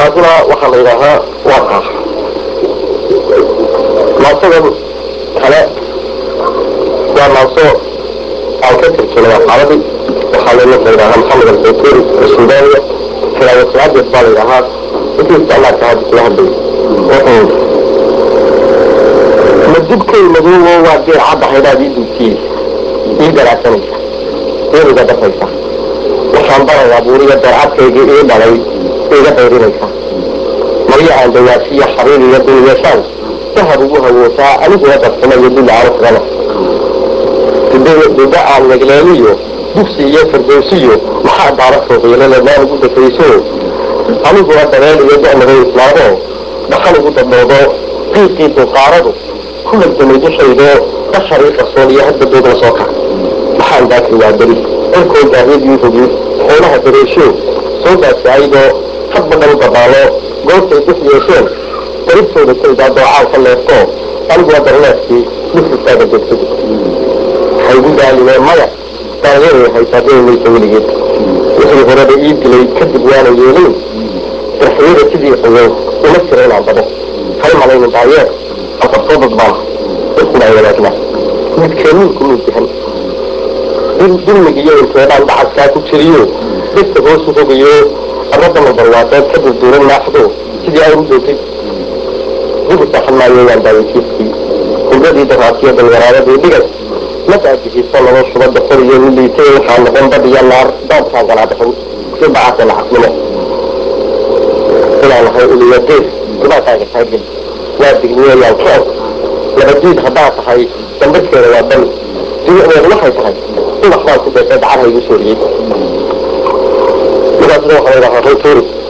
taasina waxaa la yidhaahaa waa kaa maasadan kale waa maaso aan ka tirjinay aqaaladii waxaa la ninka yidhahaa maxamed albayturi suudaniya kiraaya saadeed baa la yidhahaa intii isticmaalka hadda kula hadlay wuxuu madubkay madoobo waa geer cadda haydhaad ii duugtiyey ii garaasanaysa eeniga dafaysa waxaan barayaa buuriga darcadkayga ii dhalay iga dayrinaysa maryo aan dawaashiya xariir iyo dul yeeshaan dahab ugu hawoosaa aniguna darsama iyo dul aanu kagana duba aan megleeliyo dugsi iyo firdowsiyo maxaa daara sooqiilale maan ugu dakayso aniguna dabeel iyo da'maday islaamo dhaqan ugu daboodo qiiqii dulqaaradu ku lagdamay dushaydo basharii qarsoon iyo hadda doog la soo kac maxaan daakri waa beri cirkoo gaahiyadii hogi xoolaha dareesho soo daasaaydoo hadba dhan dabaalo goortay dux yeesheen daribtooda kaydaa doocaan ka leefto aniguna darneefkii dhufistaaga degtay haygu daalimee maya daanyaray haysaadee maysa weligeed wixii horeba ii dilay kadib waana yeelin darxiyada sidii qoyow uma jira inaan bado hay malaynin daayeer afartoo dad baan isnaa wanaagna midkeenniinku miisahan dulmigiyo inteedaan dhacaskaa ku jiriyo dhegta hoosu hogayo arradana barwaadeed ka durduuran naaxdo sidii ay u doogtay dibu saxan maayo waan daawaysiiskii hubradii daraasiyo dalwaraaradii dhigay ma daajihiiso laba shuba dafar iyo miliitay waxaa noqon dad iyo naar daadkaan galaadaxin si bacaasa lacaqnimo inaan nahay uliya gees dhibaataaga taagel waa digniyeeyaan keen labadiid haddaa tahay dambarkeeda waa bani dibicdeedu waxay tahay ubax baan ku beesay dacar haygu sooriyey sidaasna waxaa la yidhahaa hoy tuuri